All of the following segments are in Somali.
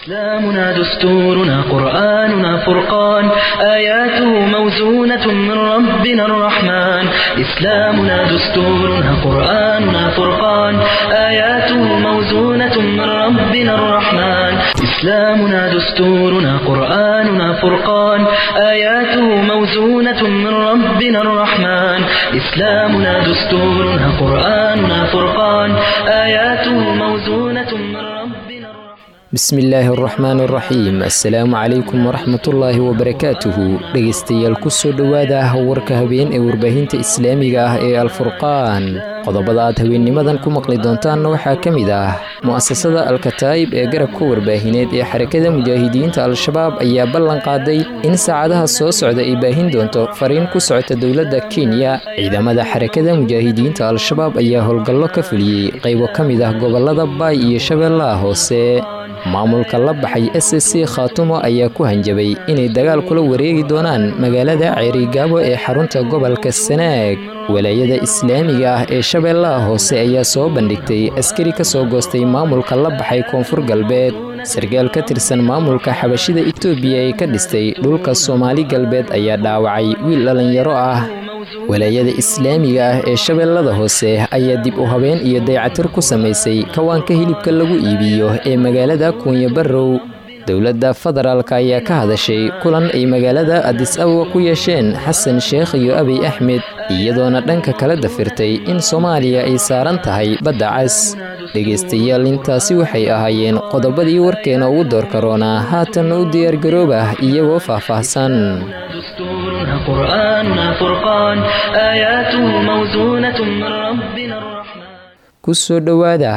إسلامنا دستورنا قرآننا فرقان آياته موزونة من ربنا الرحمن إسلامنا دستورنا قرآننا فرقان آياته موزونة من ربنا الرحمن إسلامنا دستورنا قرآننا فرقان آياته موزونة من ربنا الرحمن إسلامنا دستورنا قرآننا فرقان آياته موزونة من ربنا الرحمن bismillaahi araxmaan araxiim assalaamu calaykum waraxmatullaahi wabarakaatuhu dhegaystayaal kusoo dhowaada warka habeen ee warbaahinta islaamiga ah ee alfurqaan qodobada aad habeennimadan ku maqli doontaanna waxaa ka mid ah mu'asasada alkataa'ib ee garabka warbaahineed ee xarakada mujaahidiinta al-shabaab ayaa ballan qaaday in saacadaha soo socda ay baahin doonto fariin ku socota dowladda kenya ciidamada xarakada mujaahidiinta al-shabaab ayaa howlgallo ka fuliyey qaybo ka mid ah gobollada baay iyo shabeellaha hoose maamulka la baxay s s c khaatumo ayaa ku hanjabay inay dagaal kula wareegi doonaan magaalada ceerigaabo ee xarunta gobolka sanaag walaayada islaamiga ah ee shabeellaha hoose ayaa soo bandhigtay askari ka soo goostay maamulka la baxay koonfur galbeed sarkaal ka tirsan maamulka xabashida etoobiya ee ka dhistay dhulka soomaali galbeed ayaa dhaawacay wiil dhallinyaro ah walaayada islaamiga ah ee shabeellada hoose ayaa dib u habeen iyo daycatir ku samaysay kawaanka hilibka lagu iibiyo ee magaalada kuunya barrow dowladda federaalk ayaa ka hadashay kulan ay magaalada adis ababa ku yeesheen xasan sheekh iyo abiy axmed iyadoona dhanka kala dafirtay in soomaaliya ay saaran tahay badda cas dhegaystayaal intaasi waxay ahaayeen qodobadii warkeena ugu door karoonaa haatanna u diyaargaroobah iyagoo faahfaahsan دستورنا قرآننا فرقان آياته موزونة من ربنا الرحمن kusoo dhowaada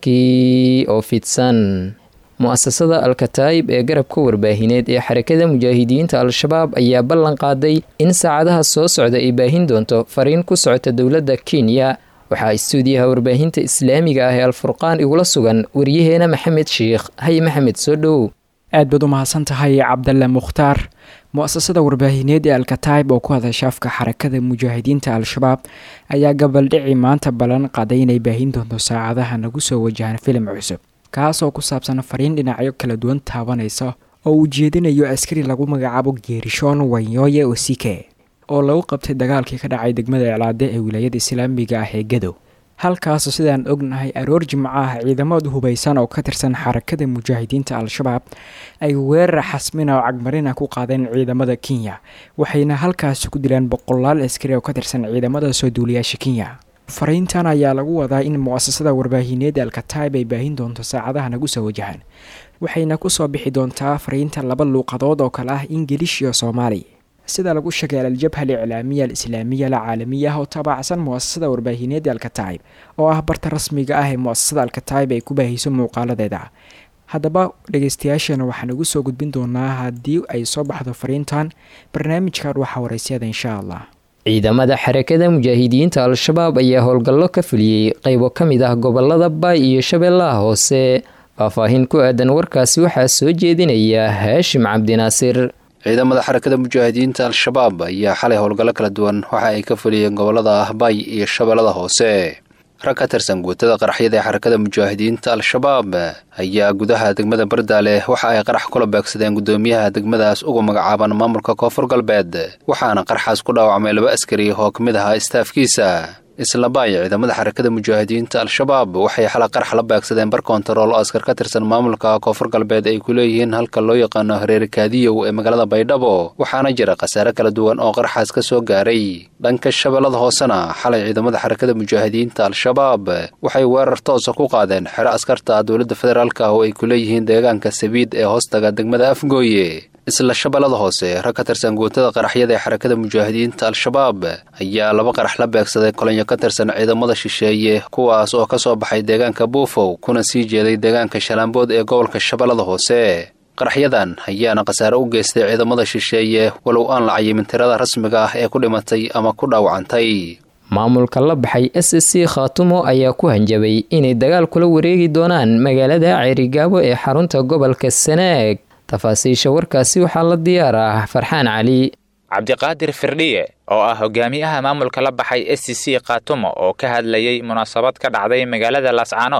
warkii oo fidsan mu'asasada alkataa'ib ee garabka warbaahineed ee xarakada mujaahidiinta al-shabaab ayaa ballan qaaday in saacadaha soo socda ay baahin doonto fariin ku socota dowladda kenya waxaa istuudiyaha warbaahinta islaamiga ah ee alfurqaan igula sugan waryaheena maxamed sheikh hay maxamed soo dhow aad baad u mahadsan tahay cabdalle mukhtaar mu-asasada warbaahineed ee alkataib oo ku hadasha afka xarakada mujaahidiinta al-shabaab ayaa gabaldhici maanta ballan qaaday inay baahin doonto saacadaha nagu soo wajahan filim cusub kaas oo ku saabsan fariin dhinacyo kala duwan taabanaysa oo uu jeedinayo askari lagu magacaabo geerishon wanyoye osike oo lagu qabtay dagaalkii ka dhacay degmada iclaade ee wilaayada islaamiga ah ee gadow halkaasoo sidaan ognahay aroor jimco ah ciidamad hubaysan oo ka tirsan xarakada mujaahidiinta al-shabaab ay weerar xasmina oo cagmarina ku qaadeen ciidamada kenya waxayna halkaasi ku dileen boqolaal askari oo ka tirsan ciidamada soo duuliyaasha kenya fariintan ayaa lagu wadaa in mu-asasada warbaahineed alkataib ay baahin doonto saacadaha nagu soo wajahan waxayna kusoo bixi doontaa fariinta laba luuqadood oo kale ah ingilish iyo soomaali sida lagu sheegay aljabha aliclaamiya alislaamiya alcaalamiya ah oo taabacsan muasasada warbaahineed alkataib oo ah barta rasmiga ah ee muasasada alkataib ay ku baahiso muuqaaladeeda haddaba dhegeystayaashana waxaan ugu soo gudbin doonaa haddii ay soo baxdo fariintan barnaamijkan waxaa waraysyada insha allah ciidamada xarakada mujaahidiinta al-shabaab ayaa howlgallo ka fuliyey qaybo ka mid ah gobolada baay iyo shabeellaha hoose faahfaahin ku aadan warkaasi waxaa soo jeedinaya haashim cabdinaasir ciidamada xarakada mujaahidiinta al-shabaab ayaa xalay howlgallo kala duwan waxa ay ka fuliyeen gobolada ahbay iyo shabeellada hoose rag ka tirsan guutada qaraxyada ee xarakada mujaahidiinta al-shabaab ayaa gudaha degmada bardaale waxa ay qarax kula beegsadeen guddoomiyaha degmadaas ugu magacaaban maamulka koonfur galbeed waxaana qaraxaas ku dhaawacmay laba askari oo ka mid ahaa istaafkiisa isla baay ciidamada xarakada mujaahidiinta al-shabaab waxay xala qarax la beegsadeen bar kontarool oo askar ka tirsan maamulka koonfur galbeed ay ku leeyihiin halka loo yaqaano hareer kaadiyow ee magaalada baydhabo waxaana jira khasaare kala duwan oo qaraxaas ka soo gaaray dhanka shabeellada hoosena xalay ciidamada xarakada mujaahidiinta al-shabaab waxay weerar toosa ku qaadeen xero askarta dowladda federaalk oo ay ku leeyihiin deegaanka sabiid ee hoostaga degmada afgooye isla shabeellada hoose rag ka tirsan guutada qaraxyada ee xarakada mujaahidiinta al-shabaab ayaa laba qarax la beegsaday kolonyo ka tirsan ciidamada shisheeye kuwaas oo ka soo baxay deegaanka buufow kuna sii jeeday deegaanka shalaambood ee gobolka shabeellada hoose qaraxyadan ayaana khasaare u geystay ciidamada shisheeye walow aan la cayimin tirada rasmiga ah ee ku dhimatay ama ku dhaawacantay maamulka la baxay s s c khaatumo ayaa ku hanjabay inay dagaal kula wareegi doonaan magaalada ceerigaabo ee xarunta gobolka sanaag tafaasiisha warkaasi waxaa la diyaar ah farxaan cali cabdiqaadir firdhiye oo ah hogaamiyaha maamulka la baxay s c c khaatumo oo ka hadlayay munaasabad ka dhacday magaalada laascaanood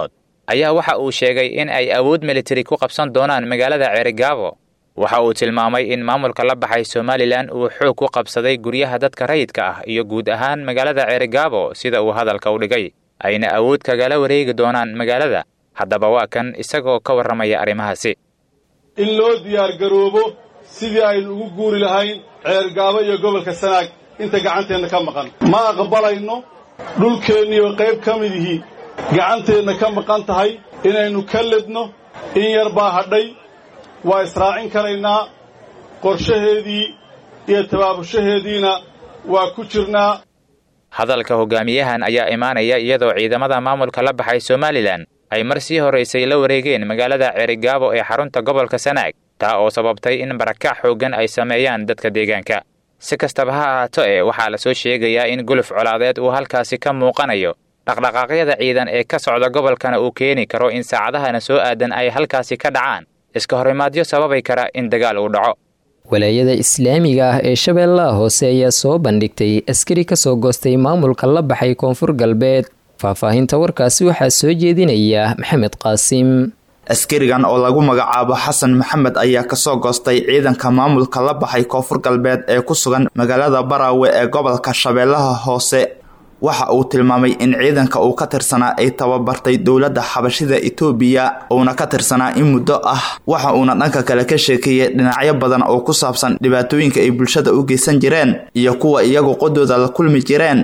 ayaa waxa uu sheegay in ay awood militari ku qabsan doonaan magaalada ceerigaabo waxa uu tilmaamay in maamulka la baxay somalilan uu xoog ku qabsaday guryaha dadka rayidka ah iyo guud ahaan magaalada ceerigaabo sida uu hadalka u dhigay ayna awood kagala wareegi doonaan magaalada haddaba waa kan isagoo ka warramaya arrimahaasi in loo diyaargaroobo sidii aynu ugu guuri lahayn ceergaabo iyo gobolka sanaag inta gacanteenna ka maqan ma aqbalayno dhulkeenniioo qayb ka midihii gacanteenna ka maqan tahay inaynu ka ledno in yar baa hadhay waa israacin karaynaa qorshaheedii iyo tabaabushaheediina waa ku jirnaa hadalka hogaamiyahan ayaa imaanaya iyadoo ciidamada maamulka la baxay somalilan ay mar sii horaysay la wareegeen magaalada ceerigaabo ee xarunta gobolka sanaag taa oo sababtay in barakac xooggan ay sameeyaan dadka deegaanka si kastaba ha ahaato ee waxaa la soo sheegayaa in guluf colaadeed uu halkaasi ka muuqanayo dhaqdhaqaaqyada ciidan ee ka socda gobolkana uu keeni karo in saacadahana soo aadan ay halkaasi ka dhacaan iska horimaadyo sababay kara in dagaal uu dhaco walaayada islaamiga ah ee shabeellaha hoose ayaa soo bandhigtay askari ka soo goostay maamulka la baxay koonfur galbeed faahfaahinta warkaasi waxaa soo jeedinaya maxamed qaasim askarigan oo lagu magacaabo xasan maxamed ayaa kasoo goostay ciidanka maamulka la baxay koonfur galbeed ee ku sugan magaalada baraawe ee gobolka shabeellaha hoose waxa uu tilmaamay in ciidanka uu ka tirsanaa ay tababartay dowladda xabashida itoobiya uuna ka tirsanaa in muddo ah waxa uuna dhanka kale ka sheekeeyey dhinacyo badan oo ku saabsan dhibaatooyinka ay bulshada u geysan jireen iyo kuwa iyagu qodooda la kulmi jireen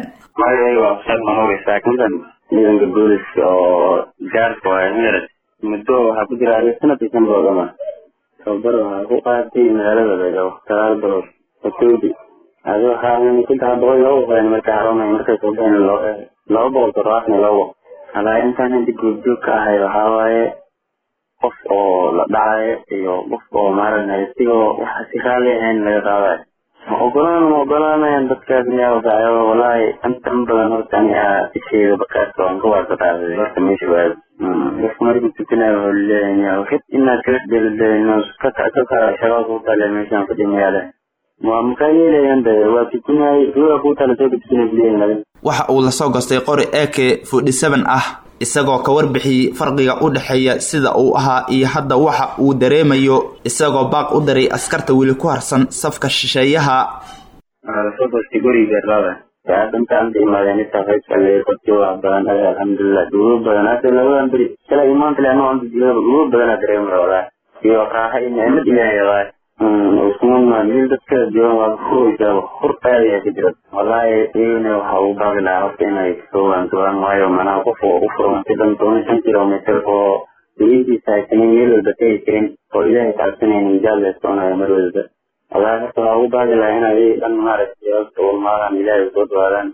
ciidanka booliska oo gaarka waay mered muddo waxaa ku jira sanadkii kan boodama tababar waxaa ku qaatay magaalada beegaabo sagaal bilood otoobi adi waxaa saddex boqol loo waqeen markay xarumay markay soo baxeen laba boqol toddobaatan iyo labo halaa intaan hadda goobjoog ka ahay waxaa waaye qof oo la dhacayo iyo qof oo maaragtay sigoo waxa si raali ahayn laga qaadayo ma ogolaan ma ogolaanayan dadkaas miyaa wadacayo walaahi inta in badan horta ani aa isheega bakaas waan ka waasa qaaday horta meesha waado qofka markuu tukanayo wuxuu leeyahay waxid inaad kala dheelidheelino ka kaka shagaa kuu tale meeshaan fadhimayaale waa makaa yeelayaan de waa tukanay ruuga kuu tale soo tukanay waxa uu lasoo gostay qori ak forty seven ah isagoo ka warbixiyey farqiga u dhexeeya sida uu ahaa iyo hadda waxa uu dareemayo isagoo baaq u daray askarta weli ku harsan safka shisheeyaha lasoo gostay guriga beerlada intaanta imaadeen intaa qaybkale dadki wax badan ade alxamdulilah duugo badan hada labadan beri kala imaanta le anoo anta jilaba duugo badanaa dareemaya walaa iyo raaxa iyo nicmad ilaahay walaa usman mil dadka joogan waa furaysaa hur aad ayaa ka jira walaahi iyagana waxa uu baaqi lahaa horta inay kasoo waantoobaan waayo manaha qof oo u furan si dhan toban shan kilomitr oo daliintiisa haysanin meel walba tegi karin oo ilaahay kacabsanaynin jaal leestoonaya mar walba walaahi horta waxaa ugu baaqi lahaa inay iyaga dhan maaragtay horta ulmaadaan ilaahay soo dhawaadaan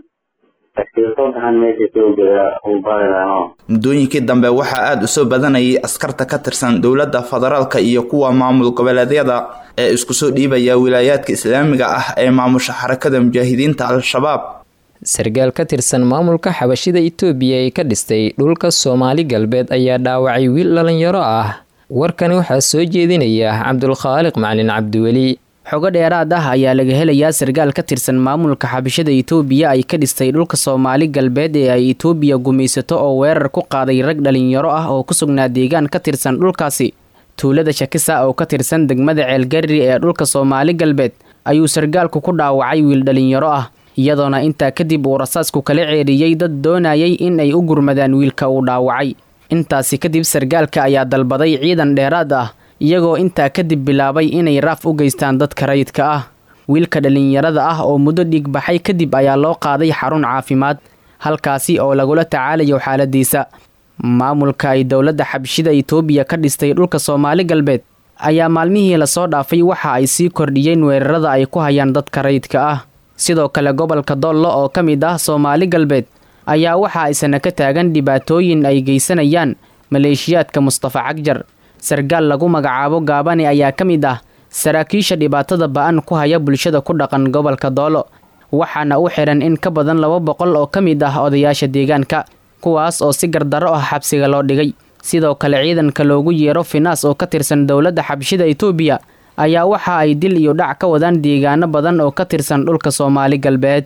muddooyinkii dambe waxaa aada u soo badanayay askarta ka tirsan dowladda federaalka iyo kuwa maamul goboleedyada ee isku soo dhiibaya wilaayaadka islaamiga ah ee maamusha xarakada mujaahidiinta al-shabaab sarkaal ka tirsan maamulka xabashida itoobiya ee ka dhistay dhulka soomaali galbeed ayaa dhaawacay wiil dhalinyaro ah warkani waxaa soo jeedinaya cabdulkhaaliq macalin cabdiweli xogo dheeraad ah ayaa laga helayaa sarkaal ka tirsan maamulka xabashada itoobiya ay ka dhistay dhulka soomaali galbeed ee ay itoobiya gumaysato oo weerar ku qaaday rag dhalinyaro ah oo ku sugnaa deegaan ka tirsan dhulkaasi tuulada shakisa oo ka tirsan degmada ceelgarri ee dhulka soomaali galbeed ayuu sarkaalku ku dhaawacay wiil dhalinyaro ah iyadoona intaa kadib uu rasaasku kala ceeriyey dad doonayay in ay u gurmadaan wiilka uu dhaawacay intaasi kadib sarkaalka ayaa dalbaday ciidan dheeraad ah iyagoo intaa kadib bilaabay inay raaf u geystaan dadka rayidka ah wiilka dhalinyarada ah oo muddo dhiigbaxay kadib ayaa loo qaaday xarun caafimaad halkaasi oo lagula tacaalayo xaaladiisa maamulka ay dowladda xabshida itoobiya ka dhistay dhulka soomaali galbeed ayaa maalmihii lasoo dhaafay waxa ay sii kordhiyeen weerarada ay ku hayaan dadka rayidka ah sidoo kale gobolka doollo oo ka mid ah soomaali galbeed ayaa waxa aysana ka taagan dhibaatooyin ay geysanayaan maleeshiyaadka mustafa cagjar sarkaal lagu magacaabo gaabani ayaa ka mid ah saraakiisha dhibaatada ba-an ku haya bulshada ku dhaqan gobolka doolo waxaana u xihan in ka badan laba boqol oo ka mid ah odayaasha deegaanka kuwaas oo si gardarro ah xabsiga loo dhigay sidoo kale ciidanka loogu yeero finaas oo ka tirsan dowladda xabshida itoobiya ayaa waxa ay dil iyo dhac ka wadaan deegaano badan oo ka tirsan dhulka soomaali galbeed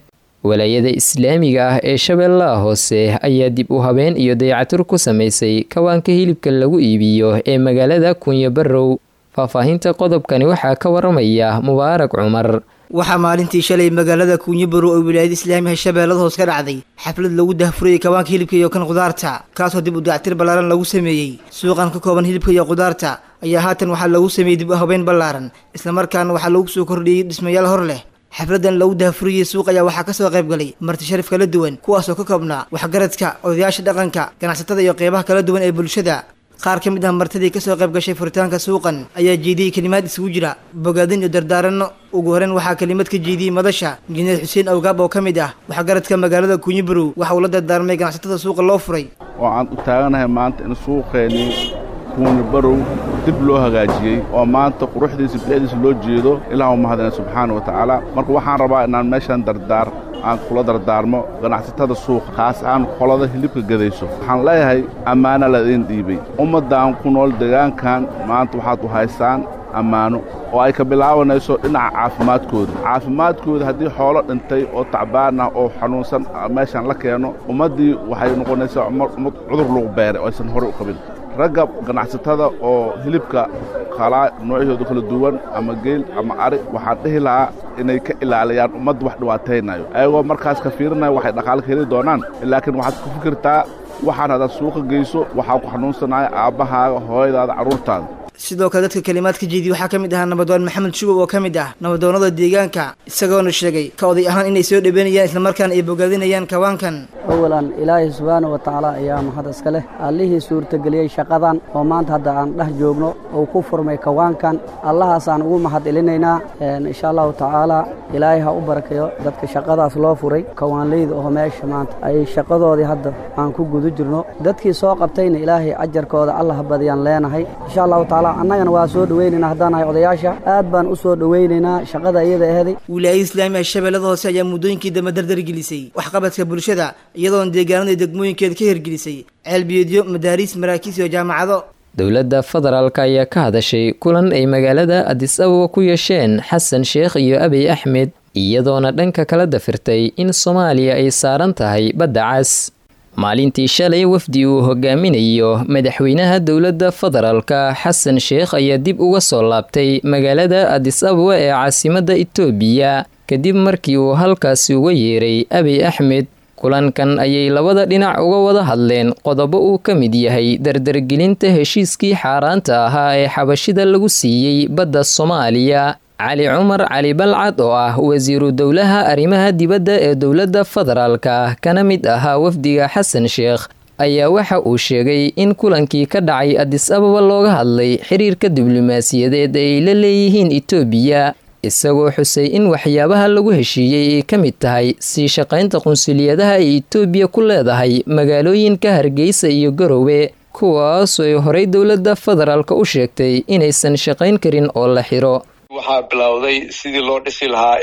walaayada islaamiga ah ee shabeellaha hoose ayaa dib u habeen iyo dayacatur ku samaysay kawaanka hilibka lagu iibiyo ee magaalada kunya barrow faahfaahinta qodobkani waxaa ka waramaya mubaarak cumar waxaa maalintii shalay magaalada kuunyabaro oo wilaayada islaamiga shabeellada hoos ka dhacday xaflad lagu dahfurayay kawaanka hilibka iyo kan khudaarta kaasoo dib u dayactir ballaaran lagu sameeyey suuqan ka kooban hilibka iyo khudaarta ayaa haatan waxaa lagu sameeyey dib u habeyn ballaaran islamarkaana waxaa lagu soo kordhiyey dhismayaal hor leh xafladan lagu dahfuriyey suuq ayaa waxaa kasoo qayb galay marti sharif kala duwan kuwaasoo ka koobnaa waxgaradka odayaasha dhaqanka ganacsatada iyo qeybaha kala duwan ee bulshada qaar ka mid ah martidii kasoo qayb gashay furitaanka suuqan ayaa jeediyey kelimaad isugu jira bogaadin iyo dardaaranno ugu horeyn waxaa kelimad ka jeediyey madasha injineer xuseen awgaab oo ka mid ah waxgaradka magaalada kunyibarow waxa uu la dardaarmay ganacsatada suuqa loo furay oo aan u taaganahay maanta in suuqeennii kuunibarow dib loo hagaajiyey oo maanta quruxdiisa bilicdiisa loo jeedo ilaah u mahadina subxaana wa tacaala marka waxaan rabaa inaan meeshan dardaar aan kula dardaarmo ganacsatada suuqa kaas aan qolada hilibka gadayso waxaan leeyahay ammaana ladiin dhiibay ummaddan ku nool deegaankan maanta waxaad u haystaan ammaano oo ay ka bilaabanayso dhinaca caafimaadkooda caafimaadkooda haddii xoolo dhintay oo tacbaan ah oo xanuunsan meeshan la keeno ummaddii waxay noqonaysaa ummad cudur lagu beeray oo aysan horey u qabin ragga ganacsatada oo hilibka qalaa noocyahooda kala duwan ama geel ama ari waxaan dhihi lahaa inay ka ilaaliyaan ummadda wax dhiwaataynayo ayagoo markaas ka fiirinayo waxay dhaqaale ka heli doonaan laakiin waxaad ku fikirtaa waxaan haddaad suuqa geyso waxaa ku xanuunsanaya aabbahaaga hooyadaada carruurtaada sidoo kale dadka kalimaad ka jeediyey waxaa ka mid ahaa nabadoon maxamed shubow oo ka mid ah nabadoonnada deegaanka isagoona sheegay ka oday ahaan inay soo dhaweynayaan islamarkaana ay bogaadinayaan kawaankan awalan ilaahay subxaana wa tacaala ayaa mahad iska leh allihii suurtageliyey shaqadan oo maanta hadda aan dhex joogno uu ku furmay kawaankan allahaasaan ugu mahad celinaynaa insha allahu tacaala ilaahay ha u barakeeyo dadka shaqadaas loo furay kawaanleyda oo meesha maanta ay shaqadoodii hadda aan ku guda jirno dadkii soo qabtayna ilaahay ajarkooda allah badiyaan leenahay insha allahu tacaala annagana waa soo dhaweynaynaa haddaan nahay odayaasha aad baan u soo dhaweynaynaa shaqada iyada aheeday wilaayada islaamiga shabeellada hoose ayaa muddooyinkii dambe dardargelisay waxqabadka bulshada iyadoona deegaanada degmooyinkeeda ka hirgelisay ceelbiyeedyo madaariis maraakiis iyo jaamacado dowladda federaalk ayaa ka hadashay kulan ay magaalada adis ababa ku yeesheen xasan sheekh iyo abiy axmed iyadoona dhanka kala dafirtay in soomaaliya ay saaran tahay badda cas maalintii shalay wafdi uu hogaaminayo madaxweynaha dowladda federaalka xasan sheekh ayaa dib uga soo laabtay magaalada adis ababa ee caasimadda itoobiya kadib markii uu halkaasi uga yeeray abiy axmed kulankan ayay labada dhinac uga wada hadleen qodobo uu ka mid yahay dardargelinta heshiiskii xaaraanta ahaa ee xabashida lagu siiyey badda soomaaliya cali cumar cali balcad oo ah wasiiru dowlaha arrimaha dibadda ee dowladda federaalka kana mid ahaa wafdiga xasan sheekh ayaa waxa uu sheegay in kulankii ka dhacay adis ababa looga hadlay xiriirka diblomaasiyadeed ay la leeyihiin itoobiya isagoo xusay in waxyaabaha lagu heshiiyey ay ka mid tahay sii shaqaynta qunsuliyadaha ay itoobiya ku leedahay magaalooyinka hargeysa iyo garowe kuwaasoo ay horey dowladda federaalka u sheegtay inaysan shaqayn karin oo la xiro waxaa bilowday sidii loo dhisi lahaa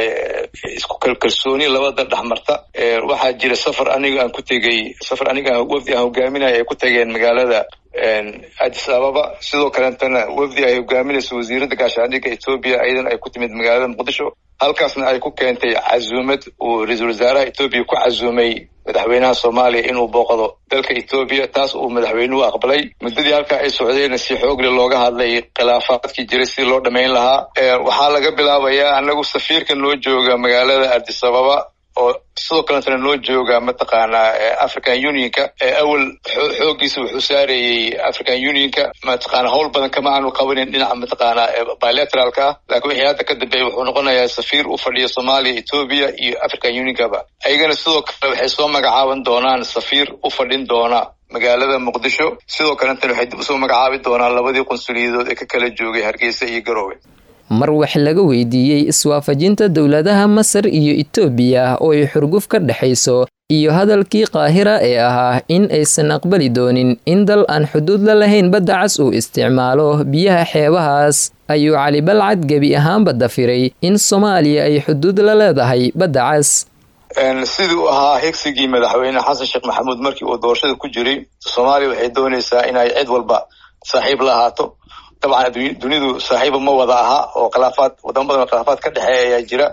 isku kalkalsooni labada dhex marta waxaa jira safar aniga aan ku tegey safar aniga wafdi aan hogaaminaya ay ku tageen magaalada addis ababa sidoo kaleetana wafdi ay hogaaminayso wasiiradda gaashaandhigga etoobiya iyadan ay ku timid magaalada muqdisho halkaasna ay ku keentay casuumad uu ra-iisul wasaaraha etoobiya ku casuumay madaxweynaha soomaaliya inuu booqdo dalka etoobiya taas uu madaxweynuhu aqbalay muddadii halkaa ay socdeenna si xoogle looga hadlay khilaafaadkii jiray sidii loo dhammayn lahaa waxaa laga bilaabayaa anagu safiirka noo jooga magaalada addis ababa oo sidoo kaletana noo jooga mataqaanaa african unionka awal xooggiisa wuxuu saarayey african unionka mataqaana howl badan kama aanu qabanin dhinaca mataqaanaa bilateralka ah laakiin wixii hadda ka dambeeya wuxuu noqonayaa safiir u fadhiya soomaaliya etoobiya iyo african unionkaba ayagana sidoo kale waxay soo magacaaban doonaan safiir u fadhin doona magaalada muqdisho sidoo kaletana waxay dib usoo magacaabi doonaan labadii qunsuliyadood ee ka kala joogay hargeysa iyo garoowe mar wax laga weydiiyey iswaafajinta dowladaha masar iyo itoobiya oo ay xurguf ka dhexayso iyo hadalkii qaahira ee ahaa in aysan aqbali doonin in dal aan xuduud la lahayn badda cas uu isticmaalo biyaha xeebahaas ayuu cali balcad gebi ahaanba dafiray in soomaaliya ay xuduud la leedahay badda cas sidii u ahaa higsigii madaxweyne xasan sheekh maxamuud markii uu doorashada ku jiray soomaaliya waxay doonaysaa inay cid walba saaxiib la ahaato dabcan dunidu saaxiiba ma wada aha oo khilaafaad wadamo badan oo khilaafaad ka dhexeeya ayaa jira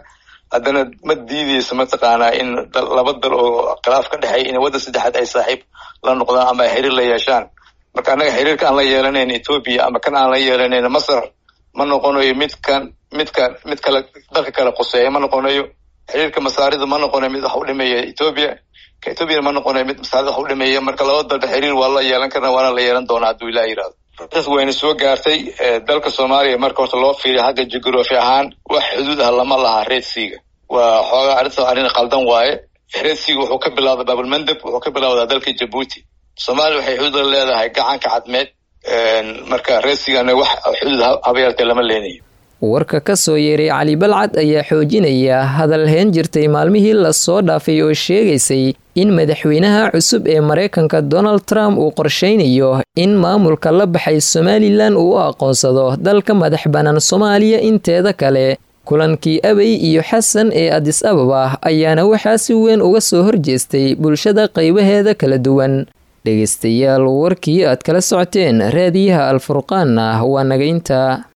haddana ma diideyso mataqaanaa in laba dal oo khilaaf ka dhexeeya in waddan saddexaad ay saaxiib la noqdaan ama ay xiriir la yeeshaan marka annaga xiriirka aan la yeelanayn etoobiya ama kan aan la yeelanayn masar ma noqonayo midkan midkan mid kale dalka kale quseeya ma noqonayo xiriirka masaarida ma noqonayo mid wax u dhimeeya etoobiya ka etoobiyana ma noqonayo mid masaarida wax u dhimeeya marka laba dalba xiriir waa la yeelan karna waana la yeelan doonaa hadduu ilaah yidhahdo taas wayna soo gaartay dalka soomaaliya marka horta loo fiiriyo xagga jugraafi ahaan wax xuduud ah lama laha reedsiga waa xoogaa arrinta arrin qaldan waaye reedsiga wuxuu ka bilowda baabulmandeb wuxuu ka bilowdaa dalka jabuuti soomaaliya waxay xuduud la leedahay gacanka cadmeed marka reedsigana wax xuduud habayaaltee lama leenayo warka ka soo yeeray cali balcad ayaa xoojinaya hadal heen jirtay maalmihii lasoo dhaafay oo sheegaysay in madaxweynaha cusub ee maraykanka donald trump uu qorshaynayo in maamulka la baxay somalilan uu u aqoonsado dalka madax bannaan soomaaliya inteeda kale kulankii abey iyo xasan ee adis ababa ayaana waxaa si weyn uga soo horjeestay bulshada qaybaheeda kala duwan dhegaystayaal warkii aad kala socoteen raadiyaha alfurqaanna waa nagaynta